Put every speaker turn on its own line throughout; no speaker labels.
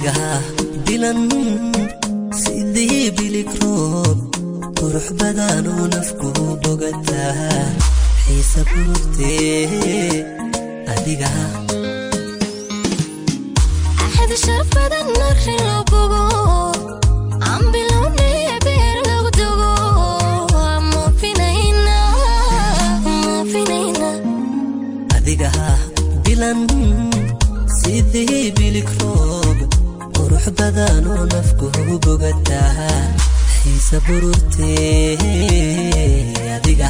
adiga bilan sidii bilig roob qurux badanuu nafku bogataa xiisa burugtee adiga
axad sharaf badan marri loo bogo aan bilownay beer lagu dogo moofinayna moofinayna
adiga bilan sidii bilig roob qurux badanuu nafku bogataa xiisa burugtee adiga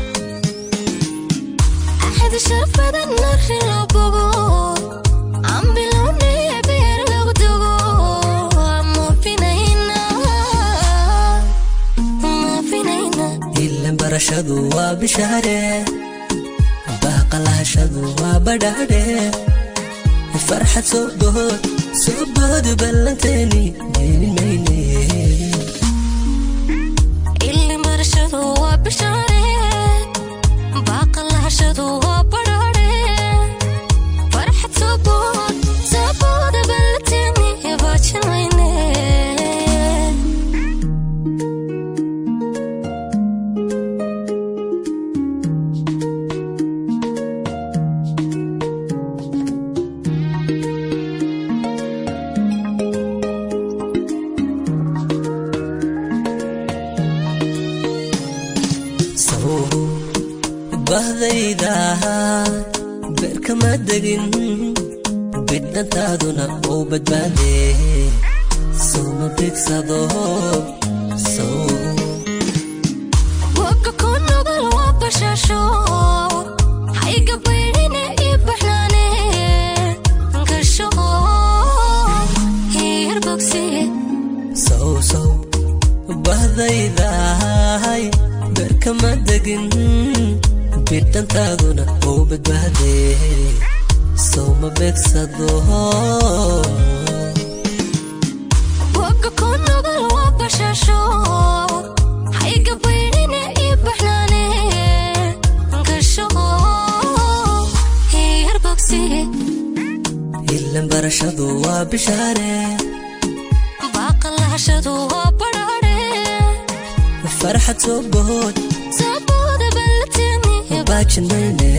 axad sharaf badan marri loo bogo aan bilownay beer lagu dogo moofinayna moofinayna
ilan barashadu waa bishaare baaqalahashadu waa badhaadhe farxad soo bood soo bood ballanteeni deenin mayne
ilin barashadu waa bishaare baaqalahashadu waa badhaadhe farxad soobood soobooda ballateni baajinayne
sow bahdayda beerkama degin bidhantaaduna uu badbaade sowma begsado sow
waka ku nugul waa bashaasho hayga baydhine ii baxnaane gasho hiir bogsiye
sow sow bahdaydahay beerkama degin bidhantaaduna uu badbaade sowma begsado
waka ku nugul waa bashaasho hayga baydhine ii baxnaane gasho hiir bogsiye
ilan barashadu waa bishaare
baaqalahashadu waa badhaadhe
farxad soo bood
sabooda ballateni
baajinayne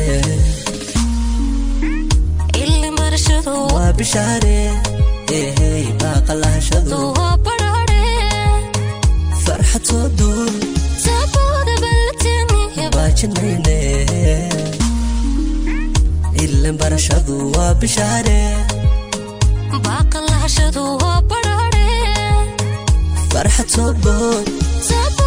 ilin barashadu
waa bishaare ehey baaqalahashadu
waa badhaadhe
farxad soo duul
sabooda ballateni
baajinayne ilan barashadu waa bishaare
baaqalahashadu waa badhaadhe
farxad soo bood
sabooda